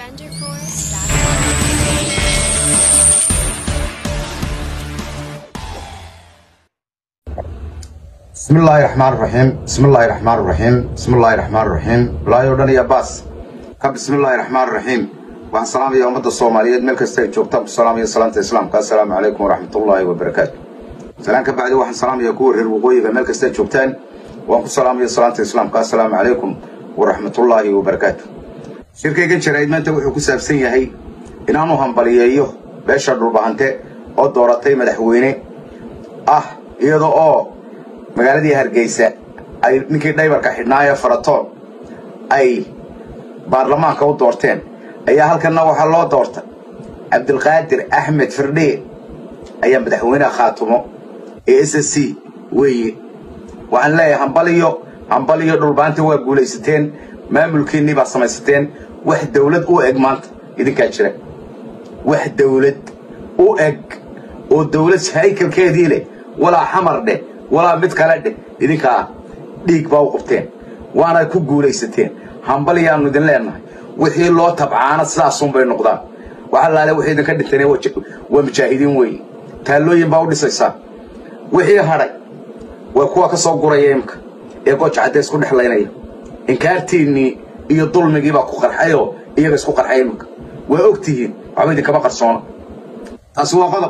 bismi illaahi raxmaan raxiim bismi illaahi raxmaan raxiim bismi illaahi raxmaan raxiim bilaayo dhan iyo baas ka bismi illaahi raxmaan raxiim waxaan salaamaya ummadda soomaaliyeed meel kasta ay joogtaan ku salaamaya salaanta islaamka assalaamu calaykum waraxmatullaahi wabarakaatu salaan ka bacdi waxaan salaamaya kuwa reer waqooyiga meel kasta ay joogtaan waan ku salaamaya salaanta islaamka assalaamu calaykum waraxmatullaahi wabarakaatu shirkaygan jarayd maanta wuxuu ku saabsan yahay inaanu hambaliyeeyo beesha dhulbahante oo dooratay madaxweyne ah iyada oo magaaladii hargeysa ay ninkii dhaybarka xidhnaayo faratoon ay baarlamaanka u doorteen ayaa halkanna waxaa loo doortay cabdilqaadir axmed firdhiye ayaa madaxweyneha khaatumo ee s s c weeye waxaan leeyahay hambaliyo hambaliyo dhulbaanta waa guulaysateen maamulkiinnii baa samaysateen wax dawlad u eg maanta idinkaa jira wax dawlad u eg oo dawlad haykalkeedii leh walaa xamar dheh walaa mid kale dheh idinkaa dhiig baa u qabteen waana ku guulaysateen hambaliyaannu idin leennahay wixii loo tabcaana sidaasunbay noqdaan waxa laale wixii idinka dhinteen waa mujaahidiin weeye taallooyin baa u dhisaysaa wixii hadhay waa kuwa ka soo guraya imka ee gooja cadde isku dhexlaynaya inkaartiinnii iyo dulmigii baa ku qarxayoo iyaga isku qarxay imika waa og tihiin waxba idinkama qarsoona taasi waa qodob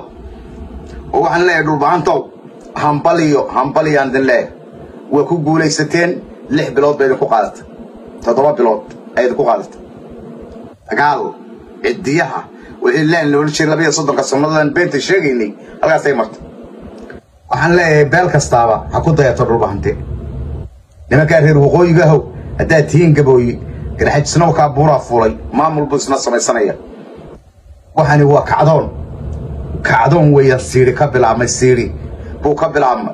oo waxaan leeyahay dhulbahantow hambaliyo hambaliyaan idin leeyahay waa ku guulaysateen lix bilood bay idinku qaadatay toddoba bilood ay idinku qaadatay dagaal ciddiyaha wixii laan loola jiray labiyo soddonka sannadoodaan beenta sheegaynay halkaasay martay waxaan leeyahay beel kastaaba ha ku dayato dhulbahante nimankaa reer waqooyigahow haddaad tihiin gabooye garxajisnowkaa buuraa fuulay maamul buu isna samaysanaya waxani waa kacdoon kacdoon weeyaan siidhi ka bilaabmay siidhi buu ka bilaabmay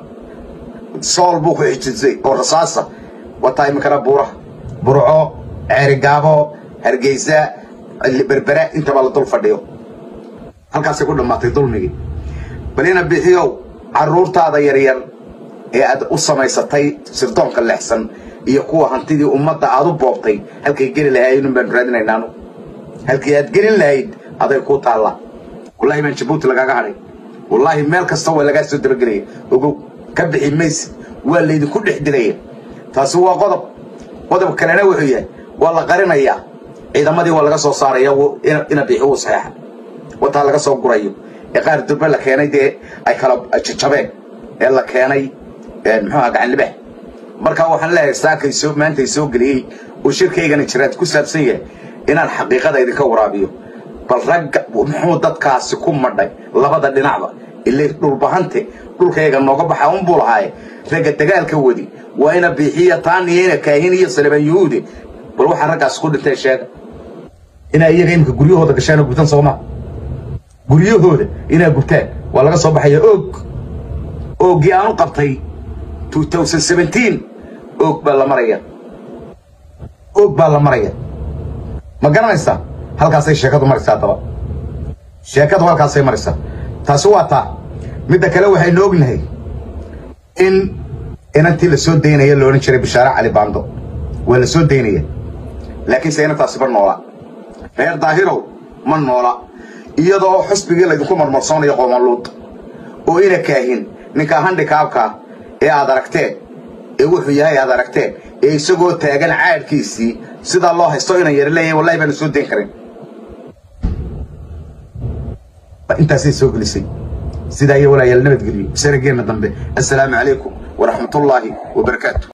sool buu ku xijisay oo rasaasa wataa iminkana buuraha burco ceerigaabo hargeysa berbera intaba la dul fadhiyo halkaasay ku dhammaatay dulmigii bal ina bixiyow carruurtaada yaryar ee aad u samaysatay sirdoonka leexsan iyo kuwa hantidii ummadda aad u boobtay halkay geli lahaayeen baanu raadinaynaanu halkii aad gelin lahayd aday kuu taallaa wallaahi baan jabuuti lagaaga hadhay wallaahi meel kasta waa lagaa soo dabagelaya ogow ka bixi mayse waa laydinku dhex dilaya taasi waa qodob qodob kalena wuxuu yahay waa la qarinayaa ciidamadii waa laga soo saaraya ina bixi uu saxeexa wataa laga soo gurayo ee qaar durbe la keenay dee ay kala jajabeen ee la keenay muxuuha gacanlibax markaa waxaan leeyahay saakay soo maantay soo geliyey oo shirkaygana jiraad ku saabsan yahay inaan xaqiiqada idinka waraabiyo bal ragga muxuu dadkaasi ku madhay labada dhinacba ilay dhulbahante dhulkayga nooga baxa unbuu lahaaye ragga dagaalka wadi waa ina biixiya taaniyo ina kaahin iyo salebaan yuhuude bal waxaa raggaasi ku dhintay sheega inaa iyaga imika guryahooda gashaanoo gubtan sooma guryahooda inaa gubtaan waa laga soo baxaya og oogii aanu qabtay og baa la maraya og baa la maraya ma garanaysaa halkaasay sheekadu maraysaa haddaba sheekadu halkaasay maraysaa taasi waa taa midda kale waxaynu ognahay in inantii la soo daynaya la odhan jiray bishaare cali baando waa la soo daynaya laakiinse inantaasi ma noola reer daahirow ma noola iyada oo xusbigii laydinku marmarsoonayo qoomaluud oo ina kaahin ninkaa handhikaabkaa ee aad aragteen ee wuxuu yahay aad aragteen ee isagoo taagan caadhkiisii sidaa loo haysto inan yar leeyahay wallahi baanu soo dayn karin intaasay soo gelisay sidaa iyo walaayaal nabadgelyo sanageenna dambe assalaamu calaykum waraxmatullaahi wabarakaatu